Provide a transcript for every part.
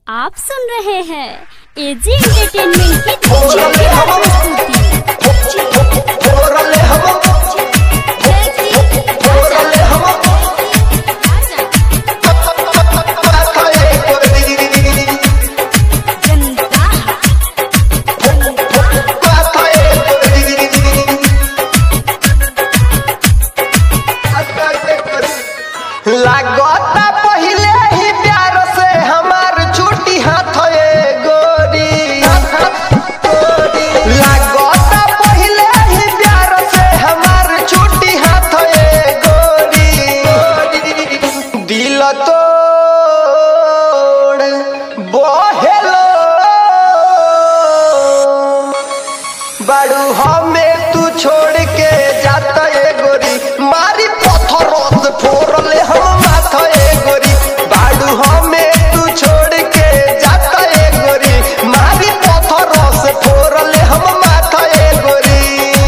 आप सुन रहे हैं एजी एंटरटेनमेंट की धमाकेदार प्रस्तुति जनता लागता पहिले ही प्यार से हमार छुट्टी हाथ गोरी लागता पहिले ही प्यार से हमार छुट्टी हाथ गोरी दिल तोड़ बहेलो बाड़ू हमें तू छोड़ के जाता ए गोरी मारी पत्थरों से फोड़ले हम माथा ए गोरी बाड़ू हमें तू छोड़ के जाता ए गोरी मारी पत्थरों से फोड़ले हम माथा ए गोरी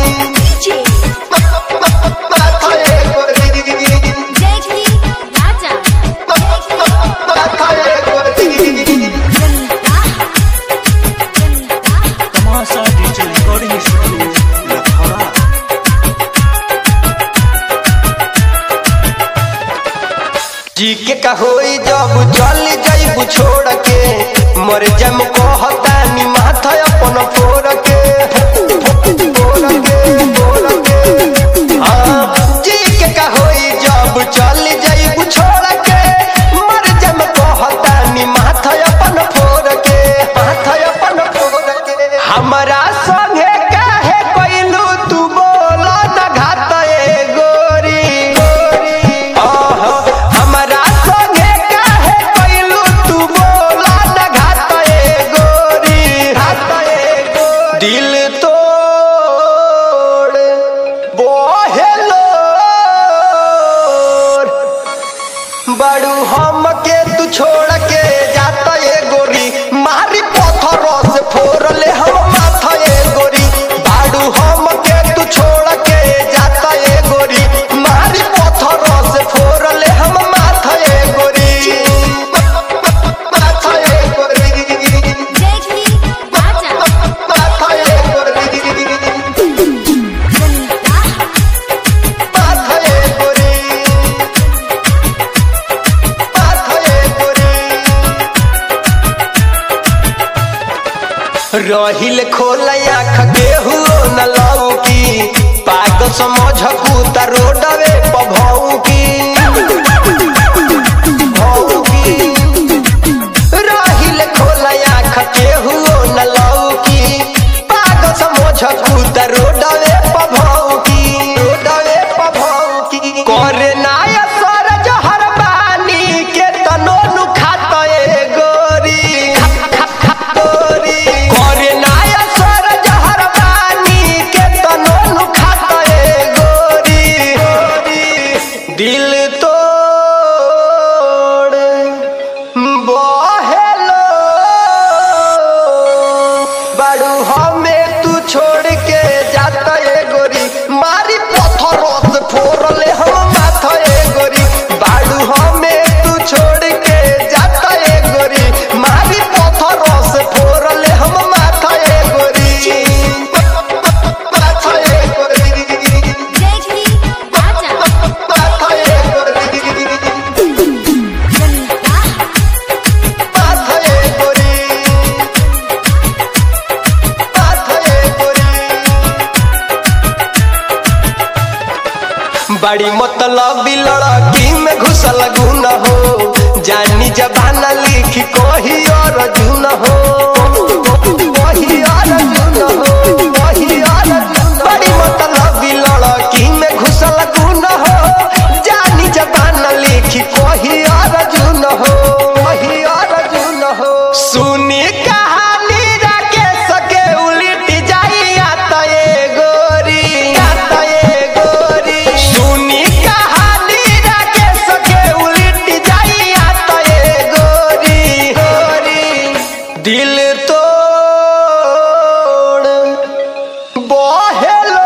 माथा ए गोरी जय श्री राजा माथा ए गोरी जनता जनता तमाशा डीजे रिकॉर्डिंग स्टूडियो लखौरा जी के कहोई जब चल जाइबू छोड़ के मर जम कहतानी माथा अपन फोड़ के फोड़ के फोड़ के हाँ, जी के कहोई जब चल जाइबू छोड़ के मर जम कहतानी माथा अपन फोड़ के माथा अपन फोड़ के हमरा संगे काहे कइलू तू बोला न घात ए गोरी आहा, हमरा संगे काहे कइलू तू बोला न घात ए गोरी घात ए गोरी दिल तोड़ बोहेलो बड़ू हम के तू छोड़ के जाता ए गोरी मारी पत्थरों से फोड़ले हम माथा ए गोरी बाड़ू हम के तू छोड़ के जाता ए गोरी मारी पत्थरों से फोड़ले हम माथा ए गोरी माथा ए गोरी जय श्री राजा माथा ए गोरी जनता माथा ए गोरी माथा ए गोरी रहिल खोल आँख केहू न लौकी पाग समझ कूता रोडवे पभौकी भौकी रहिल खोल आँख केहू न लौकी पाग समझ कूता रोडवे पभौकी रोडवे पभौकी करे नाय सर जहर बानी के तनो नु खात ए गोरी गोरी करे नाय सर जहर बानी के तनो नु खात ए गोरी दिल तोड़ बहेलो बाड़ू हमें तू छोड़ के जाता ए गोरी मारी पत्थरों से फोड़ले हम माथा ए गोरी बाड़ू हमें तू छोड़ के जाता ए गोरी मारी पत्थरों से फोड़ले हम माथा ए गोरी माथा ए गोरी जय श्री राजा माथा ए गोरी जनता माथा ए गोरी माथा ए गोरी बड़ी मतलब लड़की में घुसल गुन हो जानी जबाना लिख कोही और जुन हो कोही और जुन हो कोही और जुन हो। बड़ी मतलब लड़की में घुसल गुन हो जानी जबाना लिख कोही और जुन हो कोही और जुन हो सुनी कहानी रखे सके उलट जाई आता ए गोरी आता ए गोरी सुनी कहानी रखे सके उलट जाई आता ए गोरी गोरी दिल तोड़ बहेलो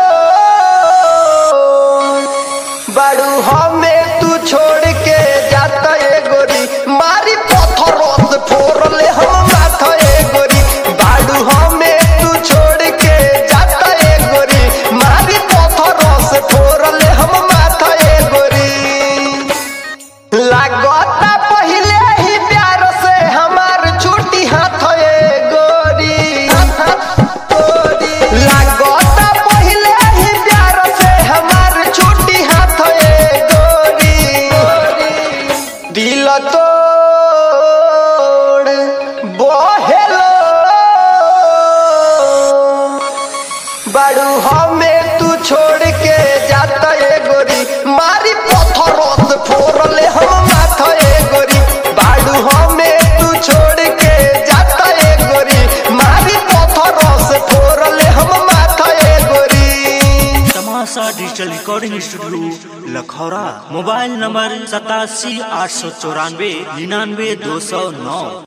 बड़ू हमें तू छोड़ के जाता ए गोरी मारी पत्थरों से फोड़ले हम बाड़ू हमें तू छोड़ के जाता ए गोरी मारी पत्थरों से फोड़ले हम माथा ए गोरी बाड़ू हमें तू छोड़ के जाता ए गोरी मारी पत्थरों से फोड़ले हम माथा ए गोरी तमाशा digital recording studio Lakhaura mobile number सतासी आठ सौ चौरानवे निन्यानवे दो सौ नौ